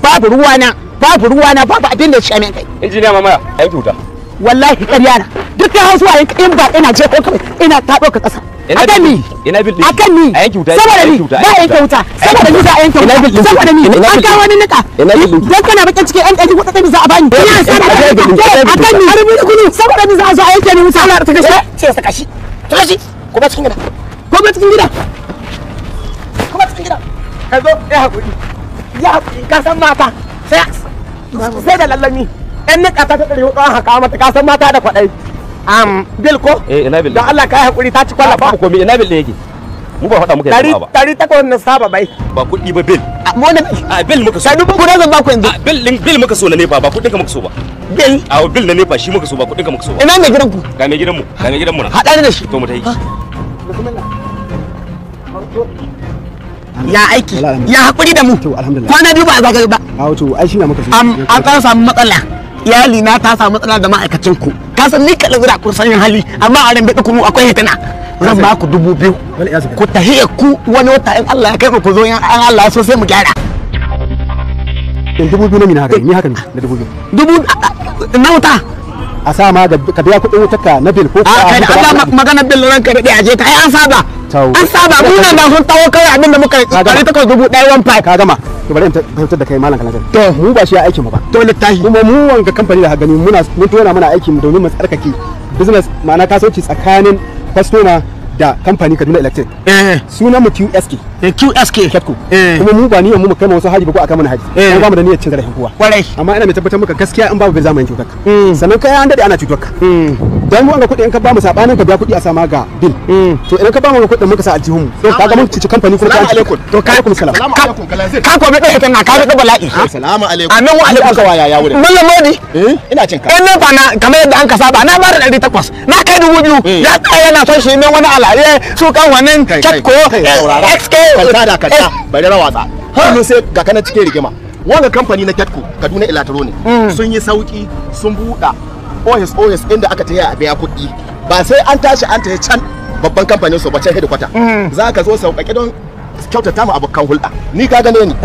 babu ruwana babu ruwana babu abin da ya shame kai injiniya mamaya a yanki wuta wallahi ƙarya na duk da hausa in ba ina je ko kawai ina ta ɗauka ƙasa Ina akan bil ni ɗin? Ina bil ɗin? akan ni A yanke wuta, saboda a ni yanke wuta, a ba a yanke yanke wuta saboda ni za a yanke Ina bil wuta ɗin? saboda ni Ina bil an ɗin? kawo wani nika Ina bil ɗin? dan kana bakin cikin yan ɗari kuɗa ɗari za a bani ina sana A bil ɗin, a bil ɗin. akan ni har mun gudu saboda ni za a zo a yanke ni wuta Allah ta kashi ce saka shi ta kashi ko ba cikin gida ko ba cikin gida ko ba cikin gida ka zo ya hakuri ya hakuri ka san mata sai sai da lallami yan nika ta ta ɗari hudu an haka mata ka san mata da kwaɗai am bil ko eh ina bil don Allah ka yi hakuri ta ci kwalla ba ba ko me ina bil ɗin yake mu ba faɗa muka dari yi ba dari takwas na saba bai ba kuɗi ba bil mu ne a bil muka so sai dubu guda zan ba ku yanzu a bil ɗin bil muka so na nefa ba kuɗin ka muka so ba bil a bil na nefa shi muka so ba kuɗin ka muka so ba ina mai gidan ku ga mai gidanmu ga mai gidanmu na haɗa ni da shi to mu tai ya aiki Alhamdulillah. ya hakuri da mu To, alhamdulillah. kwana biyu ba a zagaye ba a wato ai shi na muka so am an kan samu matsala iyali na ta samu matsala da ma'aikacin ku ka san ni kaɗan zira kun san yin hali amma a ran bai kunu akwai hitina zan ba ku dubu biyu Wani ya zuba. ku tahiya ku wani wata in Allah ya kai mu ku zo in Allah ya so sai mu gyara in dubu biyu na mina haka ne ni haka ne da dubu biyu dubu na wuta a sa ma da ka biya kuɗin wutarka na bil ko a kai da Allah ka magana bil ranka da aje ka ai an saba Tau. an saba mu nan da sun tawo kai abin da muka Ka gama. kare takwas dubu ɗaya one five ka gama to bari in ta- fahimtar da kai malam kalantar To. mu ba shi ya aikin mu ba to littafi kuma mu wanga kamfani da gani muna mun tona muna aiki mu domin mu tsarkake business ma'ana kasuwanci tsakanin customer da kamfani Kaduna Electric eh sunan mu QSK eh, QSK Ketco eh kuma mu ba niyyar mu mu kai ma wasu haji ba ko aka mana haji Eh. kuma ba mu da niyyar cin zarafin kowa kwarai amma ina mai tabbatar maka gaskiya in babu bai zamanin cutar ka Mm. sannan kai an dade ana cutar ka dan mu an ga kuɗi in ka ba mu sabanin ka biya kuɗi a sama ga bil to idan ka ba mu ga kuɗin muka sa aljihun mu to kaga mun cici kamfani kuma Salamu ka alaikum. to kai alaikum salam Salamu alaikum kalazir. ka ko bai ɗaya tana ka ga bala'i Salamu alaikum. amin wa alaikum Aka waya ya wurin. Mallam Modi Eh, ina cin ka. in na fa na kamar yadda an ka saba na ba da ɗari takwas na kai dubu biyu Eh. ya tsaya yana son shi min wani alaye su kan wannan Kai, kai, Ketco kai, saurara. XK Kwanta da kanta, bari rawatsa. Kullum sai ga kana cikin rigima. Wannan kamfani na Ketco, Kaduna Electro ne. Sun yi sauki, sun buɗa OS OS inda aka taya a biya kuɗi. Ba sai an tashi an tayi can babban kamfanin su ba can hedikwata. Za ka zo sauƙaƙe don kyautata mu abokan hulɗa. Ni ka gane ni.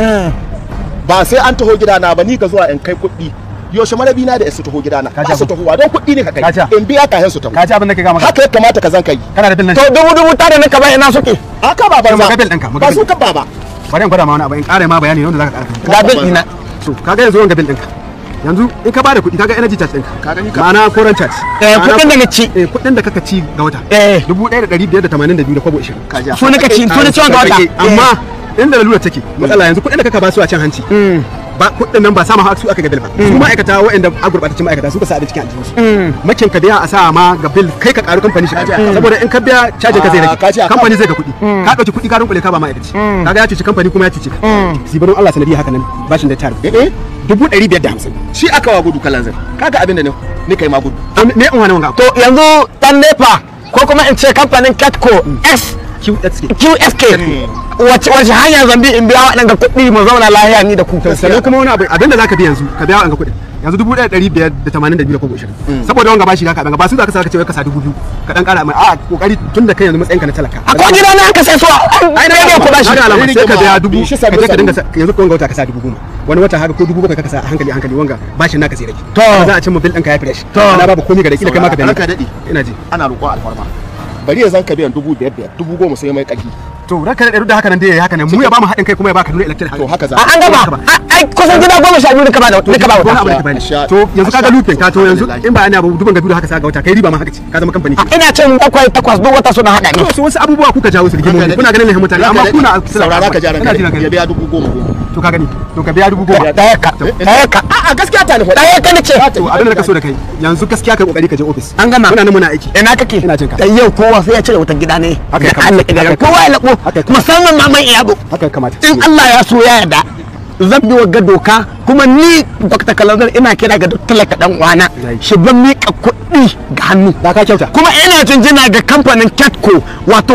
Ba sai an taho gidana ba ni ka zuwa in kai kuɗi. Yaushe marabi na da su taho gidana. Ka Ba ji su tahowa don kuɗi ne ka Ka ji. kai. In biya kayan su taho. ka ji abin da ka ga maka Haka ya kamata ka zan kai. kana da bil nan to dubu dubu tare na kaba ina suke Aka ba banza. Magabil ɗinka, Ba magabil. su ka ba ba. bari in gwada ma wani abu in ƙara ma bayani wanda zaka ƙara ga bil ina so kaga yanzu wanga bil ɗinka yanzu in ka bada kuɗi kaga energy charge ɗinka Ka gani ka- ma'ana current charge Eh, Ma'ana kuɗin da na ci. eh kuɗin da kaka ci ga wata Eh. dubu ɗaya da ɗari biyar da tamanin da biyu da kwabo ishirin Kaja. su nika ci su ni ciwon ga wata amma inda lalura take matsala yanzu kuɗin da kaka ba su a can hanci ba kuɗin nan ba sama su aka ga bil ba su ma'aikata waɗanda a gurɓatacin ma'aikata su ka sa abin cikin aljihunsu makin ka biya a sa ma ga bil kai ka ƙaru kamfani shi saboda in ka biya cajin ka zai Ah, ka ce rage a kamfani zai ga kuɗi ka ɗauki kuɗi ka dunkule ka ba ma'aikaci kaga ya cuci kamfani kuma ya cuci ka sibarin Allah sanadi haka nan bashin da tare Eh, eh. dubu ɗari biyar da hamsin Shi aka wa gudu kalanzir. Kaga abin da ne ni kai ma gudu. ne in wani wanga to yanzu dan nepa ko kuma in ce kamfanin Ketco S QSK QSK wace wace hanya zambi in biya waɗanda kuɗi mu zauna lahiya ni da ku sannan kuma wani abu abinda zaka bi yanzu ka biya wanga kuɗin yanzu dubu ɗaya ɗari biyar da tamanin da biyu da kobo ishirin saboda wanga bashi ka kaɗan ba su za ka sa ka ce wai ka sa dubu biyu ka ɗan ƙara mai a kokari tun da kai yanzu matsayinka na talaka a ko gida na aka sai so ai na rage ku bashi na ga alama sai ka biya dubu Bishi ka sabu je ka sabu. dinga sa- yanzu ko wanga wata ka sa dubu goma wani wata haka ko dubu bakwai ka sa a hankali a hankali wanga bashin naka sai rage To. Haka za a cimma bil ɗinka ya fresh To. ana babu komai ga da kila kai ma ka Ranka dani daɗi. ina ji Ana roƙon alfarma. Bari ya zan ka biyan dubu biyar biyar, dubu goma sai mai ƙarfi. to ranka da da haka nan dai yayi haka nan mu ya ba mu haɗin kai kuma ya baka nuna electric To haka za. a an gaba A- ai kusan gida goma sha biyu da ka ba da ka ba wani wata abu da ka bani Asha- to yanzu kaga asha- lupin ka to yanzu alhamdulillah. in ba ana abu duban ga dudu haka sa ga wata kai riba ma haka ce ka zama kamfani ina cin bakwai takwas duk wata suna haɗa ni to su wasu abubuwa kuka jawo su rigimomi kuna ganin lahin mutane amma kuna saurara ka jaran Ina ji na ka gani. ya biya dubu goma goma. to ka gani to ka biya dubu goma ɗaya ka ɗaya ka A'a gaskiya ta nufa. ɗaya ka ni ce to abin da ka so da kai yanzu gaskiya kai kokari ka je office An gama. muna nan muna aiki ina kake Ina jin ka. da yau kowa sai ya cire wutar gida ne Haka ya da kamata. Allah ya Haka ya kowa ya labo Haka ya kamata. musamman ma mai iyabo haka ya kamata in Allah ya so ya yarda zan bi wagga doka kuma ni Dr. Kalanzar ina kira ga duk talaka dan uwana Yayi. shi ban mika kuɗi ga hannu da ka kyauta kuma ina jinjina ga kamfanin Ketco wato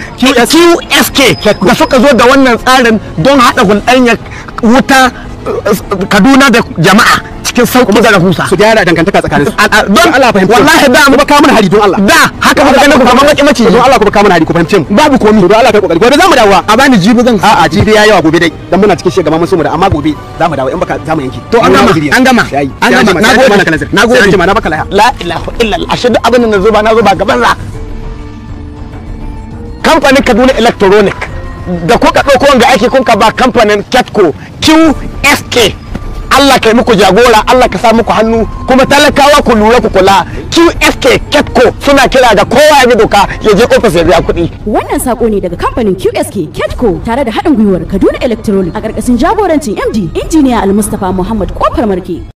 QSK da suka zo da wannan tsarin don haɗa hulɗanyar wuta eh, Kaduna da jama'a cikin sauki da rahusa su gyara dangantaka tsakanin su don Allah fahimta wallahi da kuma ka mana hari don Allah da haka muka ganin ku kamar maki mace don Allah kuma ka mana hari ku fahimce mu babu komi don Allah kai kokari gobe za mu dawo a bani jibi zan a'a jibi ya yawa gobe dai dan muna cikin shegama mun so mu da amma gobe za mu dawo in baka za mu yanke to an gama an gama an gama na gode na gode na baka laya la ilaha illallah ashe duk abin da na zo ba na zo ba gaban za kamfanin Kaduna Electronic da kuka ɗauko wanga aiki kun ka ba kamfanin Ketco QSK Allah kai muku jagora Allah ka sa muku hannu kuma talakawa ku lura ku kula QSK Ketco suna kira ga kowa ya bi doka ya je ofis ya biya kuɗi Wannan sako ne daga kamfanin QSK Ketco tare da haɗin gwiwar Kaduna Electronic a ƙarƙashin jagorancin MD Injiniya Al-Mustapha Muhammad Kofar Marke.